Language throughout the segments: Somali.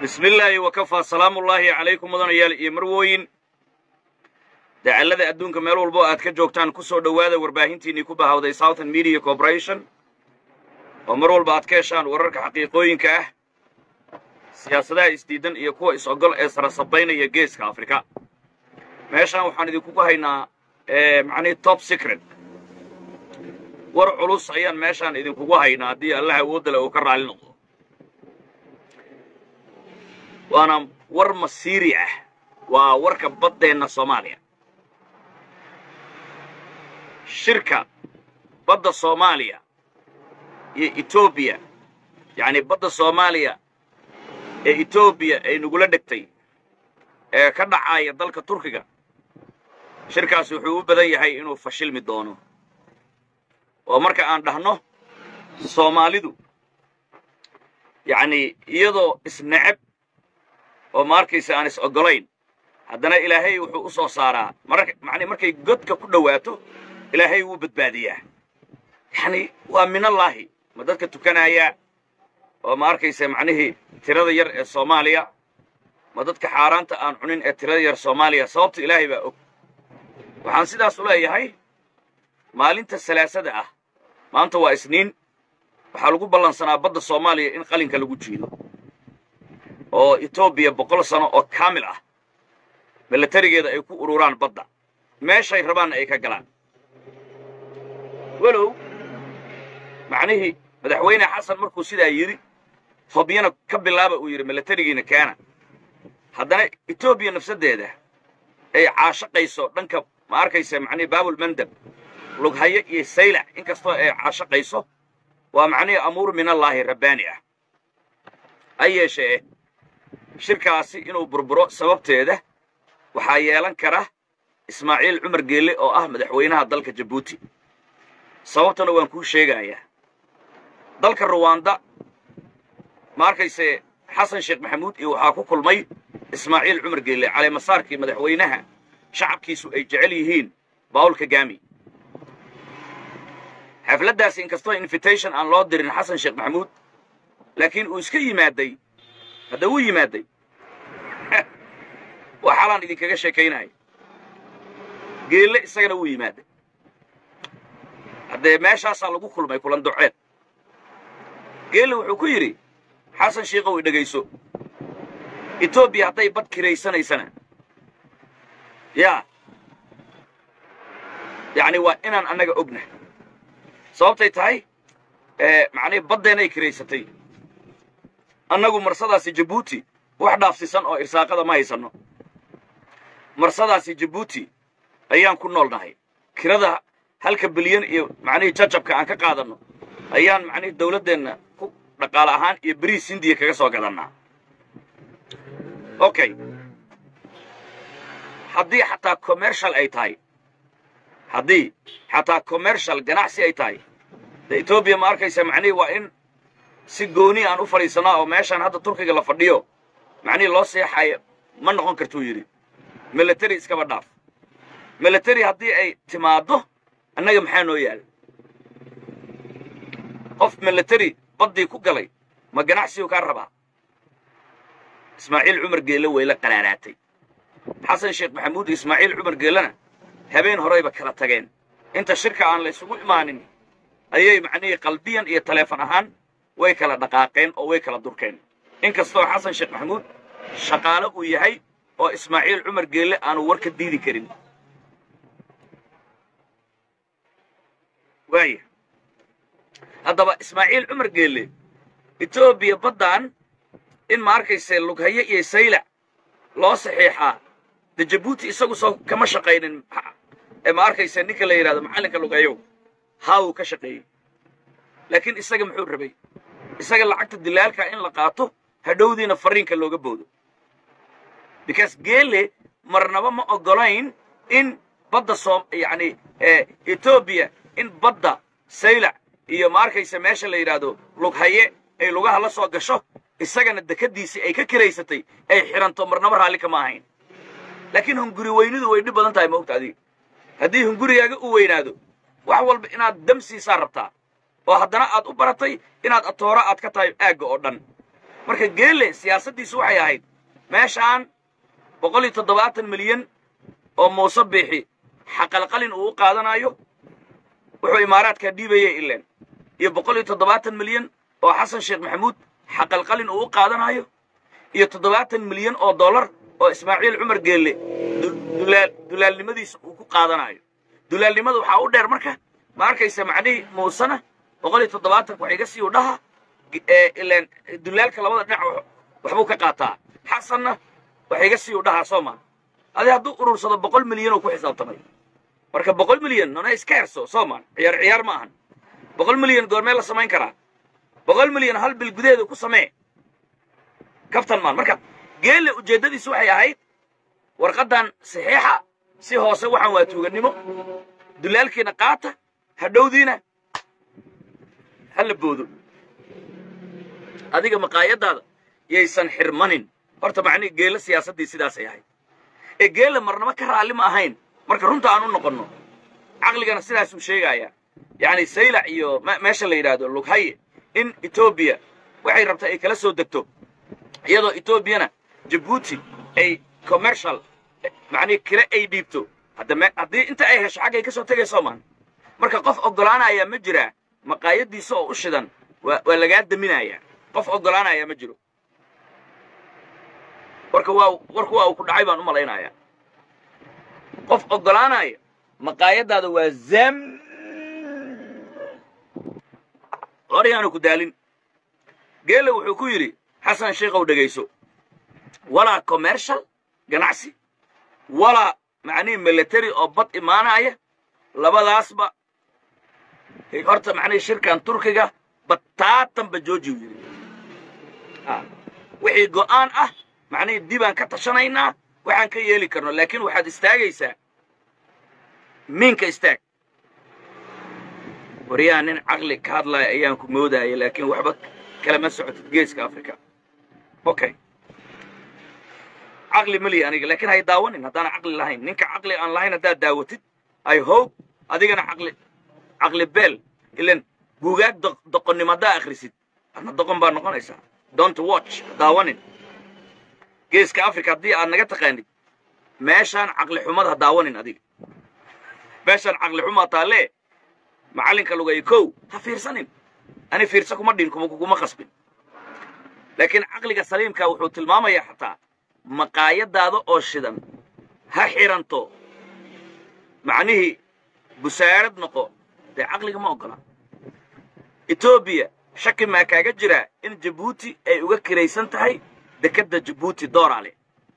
bismi illaahi wakafaa salaamullaahi calaykum mudanayaal iyo marwooyin dacallada adduunka meel walbo aad ka joogtaan ku soo dhowaada warbaahintiinnii ku bahawday southern media corporation oo mar walba aad ka heshaan wararka xaqiiqooyinka ah siyaasadaha isdiidan iyo kuwa is-ogol ee sarasabaynaya geeska afrika meeshaan waxaan idinku haynaa macnihii top secret war culus ayaan meeshaan idinkugu haynaa haddii allah awoodda le uu ka raali noqdo waana war masiiri ah waa warka baddeenna soomaaliya shirka badda soomaaliya iyo etoobiya yacnii badda soomaaliya ee etoobiya ay nagula dhegtay ee ka dhacaaya dalka turkiga shirkaasi wuxuu u badan yahay inuu fashilmi doono oo marka aan dhahno soomaalidu yacnii iyadoo isneceb oo ma arkaysa aan is oggolayn haddana ilaahay wuxuu u soo saaraa mani markay godka ku dhowaato ilaahay wuu badbaadiyaa yacnii waa minallaahi ma dadka tukanaya oo ma arkaysa macnihii tirada yar ee soomaaliya ma dadka xaaraanta aan cunin ee tirada yar soomaaliya sababta ilaahay baa og waxaan sidaas u leeyahay maalinta salaasada ah maanta waa isniin waxaa lagu ballansanaa badda soomaaliya in qalinka lagu jiido oo etoobiya boqol sano oo kaamil ah milatarigeeda ay ku ururaan badda meeshay rabaanna ay ka galaan walow macnihii madaxweyne xasan markuu sidaa yidhi hobyana ka bilaaba uu yidhi milatarigiina keena haddana etoobiya nafsaddeeda ay caashaqayso dhanka ma arkaysa macnihi baabul mandab lughaye iyo saylac in kastoo ay caashaqayso waa macnihii amuur minallaahi rabbaani ah ha yeeshee shirkaasi inuu burburo sababteeda waxaa yeelan kara ismaaciil cumar geelle oo ah madaxweynaha dalka jabuuti sababtana waan kuu sheegayaa dalka ruwanda ma arkayse xasan sheekh maxamuud iyo waxaa ku kulmay ismaaciil cumar geelle caleemasaarkii madaxweynaha shacabkiisu ay jecel yihiin bawl kagami xafladdaasi inkastoo invitation aan loo dirin xasan sheekh maxamuud laakiin uu iska yimaaday hadda wuu yimaaday waa xalaan idinkaga sheekaynaya geelle isagana wuu yimaaday haddee meeshaasaa lagu kulmay kulan duceed geelle wuxuu ku yidhi xasan shiikow i dhegayso etoobiya hadday bad kiraysanaysana yaa yacni waa inaan annaga ogna sababtay tahay macnihi baddeenay kiraysatay annagu marsadaasi jabuuti wax dhaafsisan oo irsaaqada ma haysanno marsadaasi jabuuti ayaan ku nool nahay kirada halka bilyan iyo macnihii jajabka aan ka qaadanno ayaan macnihii dawladdeenna ku dhaqaale ahaan iyo beriis hindiya kaga soo gadannaa okay haddii xataa commercial ay tahay haddii xataa commercial ganacsi ay tahay de etoobiya ma arkaysa macnihii waa in si gooni aan u fadhiisannaa oo meeshaan hadda turkiga la fadhiyo macnihii loo seexayo ma noqon kartuu yidhi milatary iskaba dhaaf milatary haddii ay timaaddo annaga maxaa noo yaala qof milatary baddii ku galay ma ganacsigu kaa rabaa ismaaciil cumar geelle way la qaraaraatay xasan sheekh maxamuud iyo ismaaciil cumar geellena habeen horeyba kala tageen inta shirka aan la ysugu imaanin ayay macnihii qalbiyan iyo taleefon ahaan way kala dhaqaaqeen oo way kala durkeen in kastoo xasan sheekh maxamuud shaqaale uu yahay oo ismaaciil cumar geelle aanu war ka diidi karin waaya haddaba ismaaciil cumar geelle etoobiya baddan in ma arkayse lughaye iyo saylac loo saxiixaa de jabuuti isagu soo kama shaqaynin ee ma arkayse ninka la yidhahdo macallinka lughayow haa uu ka shaqeeyey laakiin isaga muxuu rabay isaga lacagta dilaalka in la qaato hadhowdiina fariinka looga boodo because geelle marnaba ma oggolayn in badda soom yacni etoobiya in badda saylac iyo ma arkaysa meesha la yidhaahdo lughaye ay lugaha la soo gasho isagana dekaddiisii ay ka kiraysatay ay xidhanto marnaba raalli kama ahayn laakiin hunguri weynidu way dhib badan tahay maogta adiga haddii hungurigaaga u weynaado wax walba inaad dam siisaa rabtaa oo haddana aad u baratay inaad atooro aad ka tahay aagga oo dhan marka geele siyaasaddiisu waxay ahayd meeshaan boqol iyo toddobaatan milyan oo muuse biixi xaqalqalin uu u qaadanayo wuxuu imaaraadkaa dhiibayay ileen iyo boqol iyo toddobaatan milyan oo xasan sheekh maxamuud xaqalqalin uu u qaadanayo iyo toddobaatan milyan oo dollar oo ismaaciil cumar geelle dulaal dulaalnimadiisa uu ku qaadanayo dulaalnimada waxaa u dheer marka ma arkaysa macnihii muusena boqol iyo toddobaatanka wax iga sii u dhaha ileen dulaalka labada dhinac waxbuu ka qaataa xasanna wax iga sii u dhahaa soo maa adi hadduu urursado boqol milyan oo ku xisaabtamay marka boqol milyan nona iska herso soo maan ciyaar ciyaar ma ahan boqol milyan goormee la samayn karaa boqol milyan hal bil gudaheeda ku samee kaftan maan marka geelle ujeeddadiisu waxay ahayd warqaddan saxiixa si hoose waxaan waa tuugannimo dulaalkiina qaata hadhowdiina ha la boodo adiga maqaayadaada yaysan xirmanin horta macnihi geelle siyaasaddii sidaasay ahayd ee geelle marnaba ka raalli ma ahayn marka runta aan u noqonno caqligana sidaasuu sheegayaa yacni saylac iyo meesha la yidhaahdo lughaye in etoobiya waxay rabtaa ay kala soo degto iyadoo etoobiyana jabuuti ay commercial macnihi kale ay dhiibto hadda haddii inta ay hesho xaggay ka soo tegayso maan marka qof oggolaanaya ma jiraa maqaayaddiisa oo u shidan waa waa lagaa daminayaa qof oggolaanaya ma jiro warka waa warku waa uu ku dhacay baan u malaynayaa qof oggolaanaya maqaayaddaada waa zam horyaanu ku daalin geelle wuxuu ku yidhi xasan sheikhow dhegayso walaa commercial ganacsi walaa macnihii military oo bad imaanaya labadaasba horta macnihii shirkan turkiga bataatanba jooji u yidhi wixii go'aan ah macnihii dibaan ka tashanaynaa waxaan ka yeeli karno laakiin waxaad istaagaysaa miinka istaag waryaha nin caqli ka hadlaya ayaan ku moodaya laakiin waxba kalama socotid geeska africa okay caqli maliya aniga laakiin hay daawanin haddaana caqli lahayn ninka caqli aan lahayn haddaad daawatid i hope adigana caqli caqli beel ilan buugaag doqonnimo haddaa akhrisid adna doqon baa noqonaysaa don't watch daawanin geeska africa haddii aad naga taqaanid meeshaan caqli xumad ha daawanin adiga meeshaan caqli xumaa taalee macallinka lugay kow ha fiirsanin ani fiirsa kuma dhin kuma qasbin laakiin caqliga saliimka wuxuu tilmaamayaa xataa maqaayadaada oo shidan ha xiranto macnihii busaarad noqo dee caqliga ma oggola etoobiya shaki maa kaaga jiraa in jabuuti ay uga kiraysan tahay dekedda jabuuti dooraale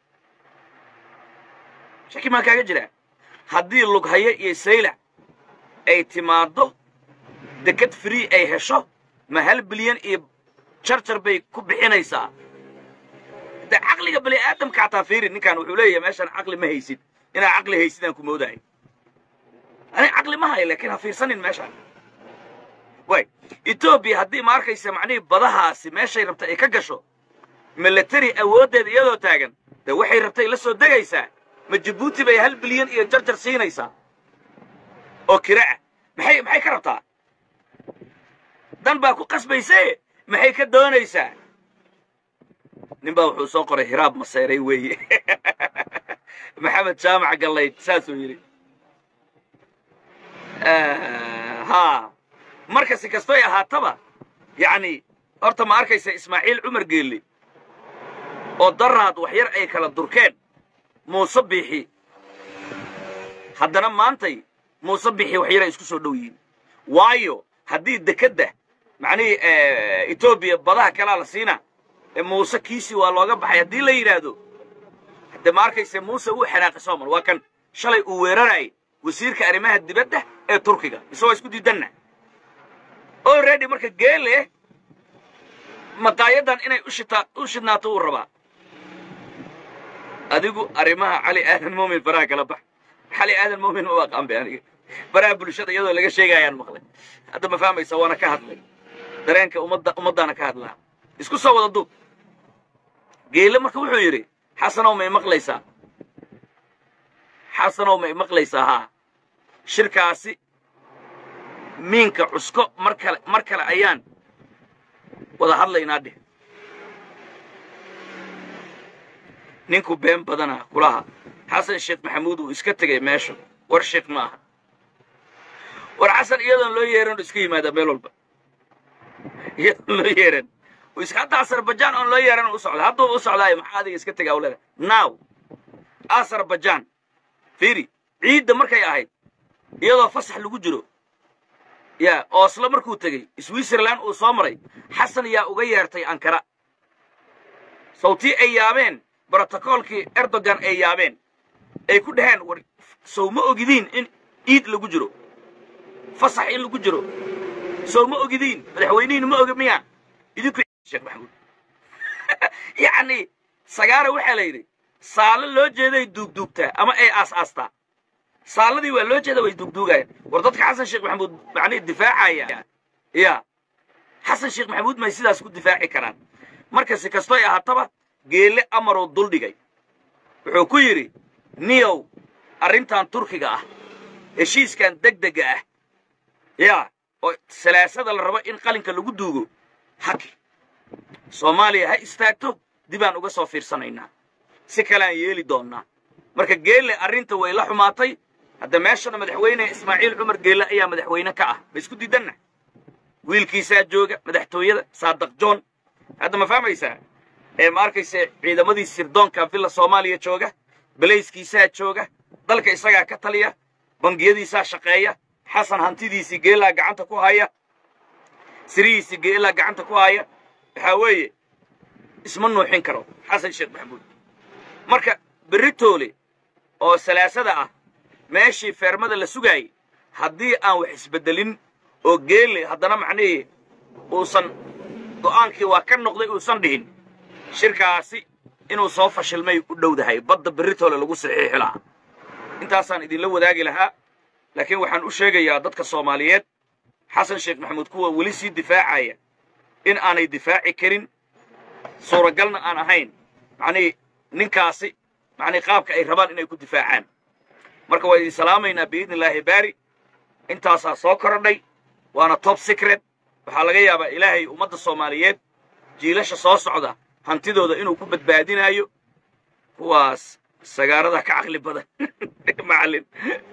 shaki maa kaaga jiraa haddii lughaye iyo saylac ay timaaddo deked free ay hesho ma hal bilyan iyo jarjar bay ku bixinaysaa de caqliga bani aadamka xataa fiiri ninkan wuxuu leeyahay meeshaan caqli ma haysid inaa caqli haysidaan ku moodahay ani caqli ma hayo laakiin ha fiirsanin meeshaan way etoobiya haddii ma arkaysa macnihii badahaasi meeshay rabta ay ka gasho military awooddeeda iyadoo taagan de waxay rabtay la soo degaysaa ma jabuuti bay hal bilyan iyo jarjar siinaysaa oo kira ah maxay maxay ka rabtaa dan baa ku qasbayse maxay ka doonaysaa nin baa wuxuu soo qoray hiraab maseyray weeye maxamed jaamac gallayd saasuu yidhi ha marka si kastoy ahaataba yacni horta ma arkaysa ismaaciil cumar geelle oo daraad wax yar ay kala durkeen muuse biixi haddana maantay muuse biixi wax yaray isku soo dhow yihiin waayo haddii dekedda macnihii etoobiya badaha kalaa la siinaa ee muuse kiisii waa looga baxay haddii la yidhaahdo hadde ma arkayse muuse wuu xanaaqay soomal waa kan shalay uu weerarayay wasiirka arrimaha dibadda ee turkiga isagoo isku diidanna already marka geele maqaayadan inay ushita u shidnaato uu rabaa adigu arrimaha cali aadan muumin faraha kala bax cali aadan muumin ma aqaan bay aniga faraha bulshada iyadoo laga sheegayaan maqlay hadda ma fahmaysa waana ka hadlay dareenka ummadda ummaddaana ka hadlaa isku soo wada duub geele marka wuxuu yidhi xasanow ma imaqlaysaa xasanow ma imaqlaysaa haa shirkaasi miinka cusko mar kale mar kale ayaan wada hadlaynaa dheh ninku been badana kulaha xasan sheekh maxamuud uu iska tegay meesha war sheekh ma aha war xasan iyadoon loo yeeran iska yimaada meel walba iyadoon loo yeeran iska hadda azerbaijan oon loo yeeran u socda hadduu u socdaayo maxaa adiga iska tegaa uleda now azerbaijan fiiri ciidda markay ahayd iyadoo fasax lagu jiro ya ooslo markuu tegey switzerland uu soo maray xasan yaa uga yeertay ankara sawtii ay yaabeen brotocoolkii erdogan ay yaabeen ay ku dhaheen war sow ma ogidiin in ciid lagu jiro fasax in lagu jiro sow ma ogidiin madaxweynihiin ma ogi miya idinku sheekh maxamuud yacni sagaara waxaa la yidhi saalo loo jeeday duugduugtaa ama ay aas-aastaa saaladii waa loo jeeda way duugduugayaan war dadka xasan sheekh maxamuud macnihi difaacaya ya xasan sheekh maxamuud may sidaas ku difaaci karaan marka si kastoy ahaataba geelle amaruu duldhigay wuxuu ku yidhi niyow arrintan turkiga ah heshiiskan degdega ah yaa oo salaasada la rabo in qalinka lagu duugo haki soomaaliya ha istaagto dibaan uga soo fiirsanaynaa si kaleaan yeeli doonnaa marka geelle arrinta way la xumaatay hadda meeshana madaxweyne ismaaciil cumar geelle ayaa madaxweyne ka ah ma isku diidanna wiilkiisaa jooga madaxtooyada saadaq john hadda ma fahmaysaa ee ma arkaysa ciidamadii sirdoonka villa soomaaliya jooga belayskiisaa jooga dalka isagaa ka taliya bangiyadiisaa shaqeeya xasan hantidiisii geelaa gacanta ku haya sirihiisii geelaa gacanta ku haya waxaa weeye isma nuuxin karo xasan sheekh maxamuud marka beritoole oo salaasada ah meeshii feermada la sugaayey haddii aan wax isbeddelin oo geelle haddana macnihii uusan go'aankii waa ka noqday uusan dhihin shirkaasi inuu soo fashilmay u dhowdahay badda beritoole lagu saxiixi lahaa intaasaan idinla wadaagi lahaa laakiin waxaan u sheegayaa dadka soomaaliyeed xasan sheekh maxamuud kuwa weli sii difaacaya in aanay difaaci karin suuragalna aan ahayn macnihii ninkaasi macnii qaabka ay rabaan inay ku difaacaan marka waa idin salaamaynaa biidni illaahi baari intaasaa soo korodhay waana top secret waxaa laga yaabaa ilaahay ummadda soomaaliyeed jiilasha soo socda hantidooda inuu ku badbaadinaayo kuwaas sagaarada ka caqli badan macallin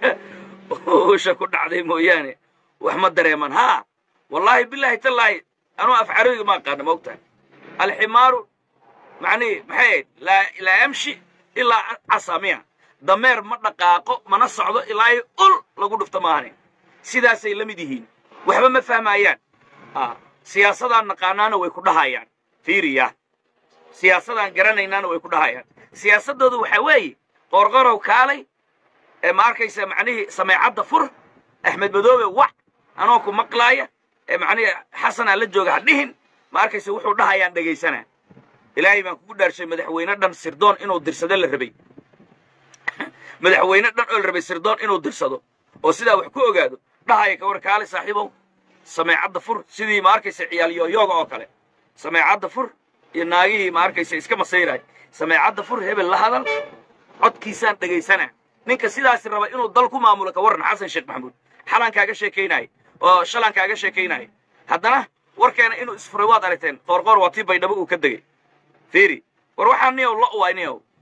uusha ku dhacday mooyaane wax ma dareeman haa wallaahi bilaahi tallaahi anuu af carabiga ma aqaana ma ogtahay alximaaru macnihi maxay ahayd laa laa yamshi ilaa casamiya dameer ma dhaqaaqo mana socdo ilaa ul lagu dhufto maahane sidaasay la mid yihiin waxba ma fahmaayaan siyaasadaan naqaanaana way ku dhahayaan fiiriya siyaasadaan garanaynaana way ku dhahayaan siyaasaddooda waxaa weeye qorqorow kaalay ee ma arkaysa macnihii sameecadda fur axmed madoobe wac anoo ku maqlaaya ee macnihii xasanaa la jooga ha dhihin ma arkaysa wuxuu dhahayaan dhegaysanaa ilaahay baan kugu dhaarshay madaxweyne dhan sirdoon inuu dirsado la rabay madaxweyne dhan oo la rabay sirdoon inuu dirsado oo sidaa wax ku ogaado dhahaya ka war kaale saaxiibow sameecadda fur sidii ma arkaysa ciyaal yooyooga oo kale sameecadda fur iyo naagihii ma arkaysa iska masayraay sameecadda fur hebel la hadal codkiisaan dhegaysanaa ninka sidaasi raba inuu dal ku maamulo ka warran xasan sheekh maxamuud xalaan kaaga sheekaynaayo oo shalaan kaaga sheekaynaayo haddana warkeena inuu isfuray waad aragteen qoorqoor waa tii baydhabo uu ka degey fiiri war waxaa niyow lo waay niyow